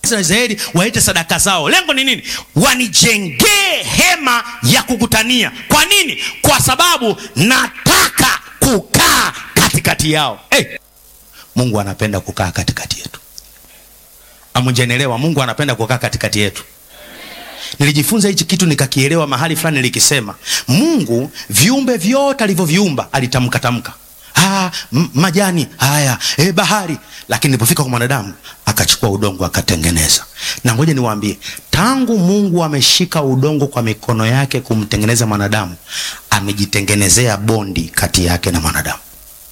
na Israeli waite sadaka zao. Lengo ni nini? Wanijengee hema ya kukutania. Kwa nini? Kwa sababu nataka kukaa katikati yao. Hey, Mungu anapenda kukaa katikati yetu. Amujenelewa, Mungu anapenda kukaa katikati yetu. Nilijifunza hichi kitu nikakielewa mahali fulani, nilikisema Mungu viumbe vyote alivyoviumba alitamka tamka, ah, majani haya, eh, bahari, lakini nilipofika kwa mwanadamu akachukua udongo akatengeneza. Na ngoja niwaambie, tangu Mungu ameshika udongo kwa mikono yake kumtengeneza mwanadamu, amejitengenezea bondi kati yake na mwanadamu.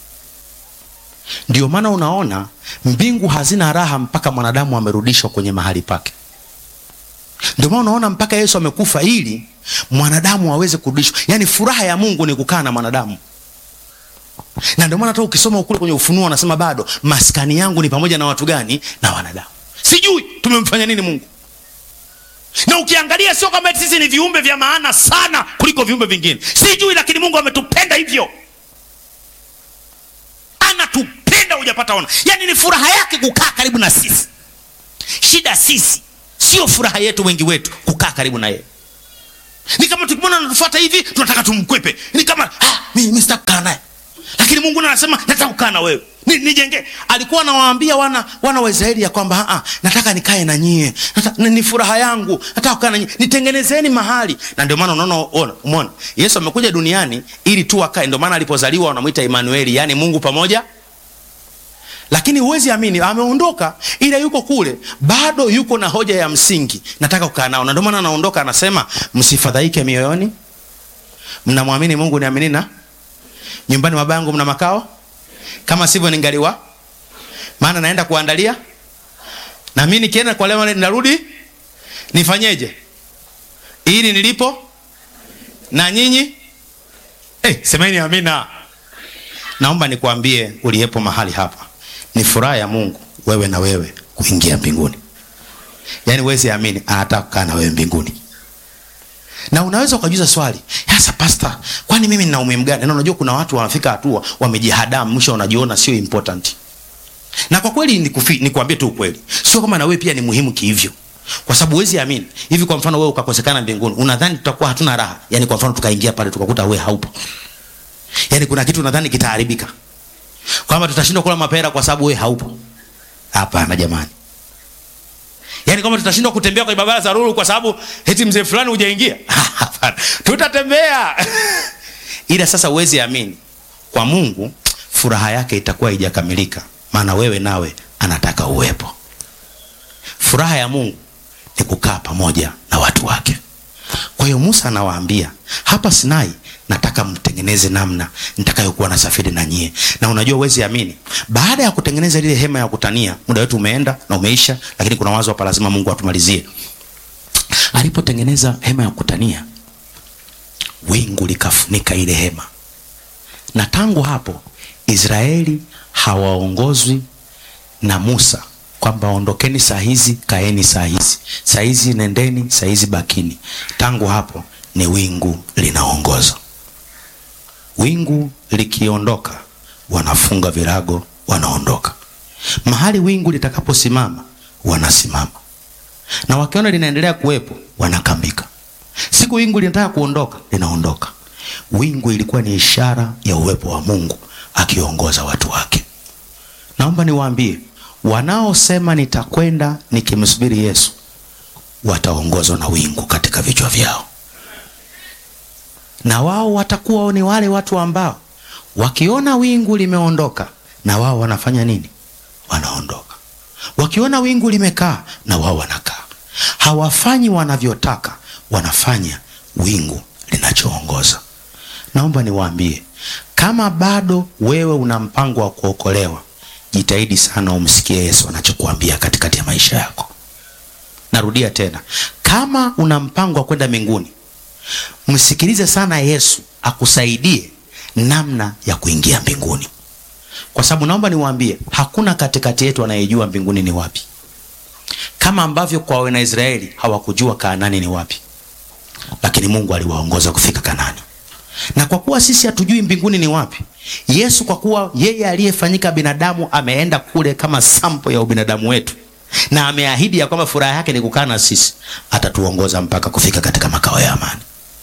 Ndio maana unaona mbingu hazina raha mpaka mwanadamu amerudishwa kwenye mahali pake. Ndio maana unaona mpaka Yesu amekufa ili mwanadamu aweze kurudishwa. Yaani furaha ya Mungu ni kukaa na mwanadamu, na ndio maana hata ukisoma kule kwenye Ufunuo wanasema bado maskani yangu ni pamoja na watu gani? Na wanadamu. Sijui tumemfanya nini Mungu. Na ukiangalia sio kama sisi ni viumbe vya maana sana kuliko viumbe vingine, sijui, lakini Mungu ametupenda hivyo, anatupenda hujapata ona. Yaani ni furaha yake kukaa karibu na sisi. Shida sisi sio furaha yetu, wengi wetu kukaa karibu na yeye. Ni kama tukimwona anatufuata hivi tunataka tumkwepe, ni kama ah, mimi mimi sitaki kukaa naye, lakini Mungu anasema nataka kukaa na wewe ni, nijenge. Alikuwa anawaambia wana wana wa Israeli ya kwamba ah, nataka nikae na nyie, ni furaha yangu, nataka kukaa na nyie, nitengenezeni mahali. Na ndio maana unaona, ona, umeona Yesu amekuja duniani ili tu akae. Ndio maana alipozaliwa wanamuita Emmanuel, yani Mungu pamoja lakini huwezi amini, ameondoka ila yuko kule, bado yuko na hoja ya msingi, nataka kukaa nao. Na ndio maana anaondoka, anasema msifadhaike mioyoni, mnamwamini Mungu, niamini na nyumbani mwa Baba yangu mna makao, kama sivyo ningaliwa, maana naenda kuandalia. Na mimi nikienda kwa leo ninarudi, nifanyeje ili nilipo na nyinyi eh, semeni amina. Naomba nikwambie uliyepo mahali hapa ni furaha ya Mungu wewe na wewe kuingia mbinguni. Yaani wezi amini, anataka kukaa na wewe mbinguni. Na unaweza ukajiuliza swali, sasa pastor, kwani mimi nina umuhimu gani? Na unajua kuna watu wanafika hatua wamejihadamu, mwisho wanajiona sio important. Na kwa kweli nikufi, nikwambie tu ukweli, sio kama na wewe pia ni muhimu kihivyo, kwa sababu wezi amini hivi. Kwa mfano wewe ukakosekana mbinguni, unadhani tutakuwa hatuna raha? Yaani kwa mfano tukaingia pale tukakuta wewe haupo, yaani kuna kitu unadhani kitaharibika kwamba tutashindwa kula mapera kwa sababu wewe haupo? Hapana jamani, yaani kwamba tutashindwa kutembea kwenye barabara za Ruru kwa sababu eti mzee fulani hujaingia? Hapana, tutatembea ila sasa uwezi amini, kwa Mungu furaha yake itakuwa haijakamilika, maana wewe nawe anataka uwepo. Furaha ya Mungu ni kukaa pamoja na watu wake. Kwa hiyo Musa anawaambia hapa Sinai nataka mtengeneze namna nitakayokuwa nasafiri na nyie. Na unajua uwezi amini, baada ya kutengeneza lile hema ya kutania, muda wetu umeenda na umeisha, lakini kuna wazo hapa lazima Mungu atumalizie. Alipotengeneza hema ya kutania, wingu likafunika ile hema, na tangu hapo Israeli hawaongozwi na Musa kwamba ondokeni saa hizi, kaeni saa hizi, saa hizi nendeni, saa hizi bakini. Tangu hapo ni wingu linaongoza. Wingu likiondoka, wanafunga virago, wanaondoka. Mahali wingu litakaposimama, wanasimama, na wakiona linaendelea kuwepo, wanakambika. Siku wingu linataka kuondoka, linaondoka. Wingu ilikuwa ni ishara ya uwepo wa Mungu akiongoza watu wake. Naomba niwaambie wanaosema nitakwenda nikimsubiri Yesu wataongozwa na wingu katika vichwa vyao, na wao watakuwa ni wale watu ambao wakiona wingu limeondoka, na wao wanafanya nini? Wanaondoka. Wakiona wingu limekaa, na wao wanakaa. Hawafanyi wanavyotaka, wanafanya wingu linachoongoza. Naomba niwaambie, kama bado wewe una mpango wa kuokolewa jitahidi sana umsikie Yesu anachokuambia katikati ya maisha yako. Narudia tena, kama una mpango wa kwenda mbinguni, msikilize sana Yesu akusaidie namna ya kuingia mbinguni, kwa sababu naomba niwaambie, hakuna katikati yetu anayejua mbinguni ni wapi, kama ambavyo kwa wana Israeli hawakujua Kanaani ni wapi, lakini Mungu aliwaongoza kufika Kanaani na kwa kuwa sisi hatujui mbinguni ni wapi, Yesu kwa kuwa yeye aliyefanyika binadamu ameenda kule kama sampo ya ubinadamu wetu, na ameahidi ya kwamba furaha yake ni kukaa na sisi, atatuongoza mpaka kufika katika makao ya amani.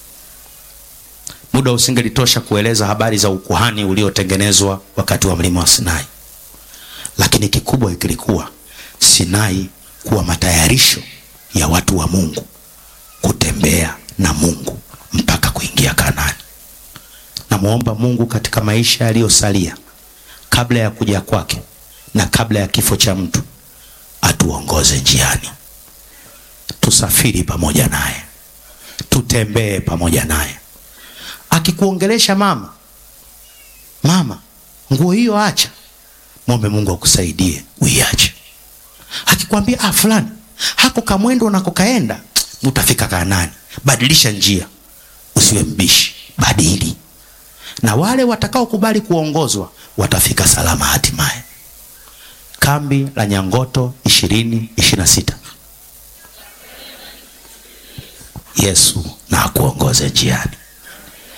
Muda usingelitosha kueleza habari za ukuhani uliotengenezwa wakati wa mlima wa Sinai, lakini kikubwa kilikuwa Sinai kuwa matayarisho ya watu wa Mungu kutembea na Mungu mpaka kuingia Kanaani. Namwomba Mungu katika maisha yaliyosalia kabla ya kuja kwake na kabla ya kifo cha mtu, atuongoze njiani, tusafiri pamoja naye, tutembee pamoja naye. Akikuongelesha mama, mama, nguo hiyo acha, mwombe Mungu akusaidie uiache. Akikwambia ah, fulani hako kamwendo unakokaenda utafika Kanaani, badilisha njia, usiwe mbishi, badili. Na wale watakaokubali kuongozwa watafika salama hatimaye. Kambi la Nyangoto ishirini ishirini na sita. Yesu na akuongoze njiani.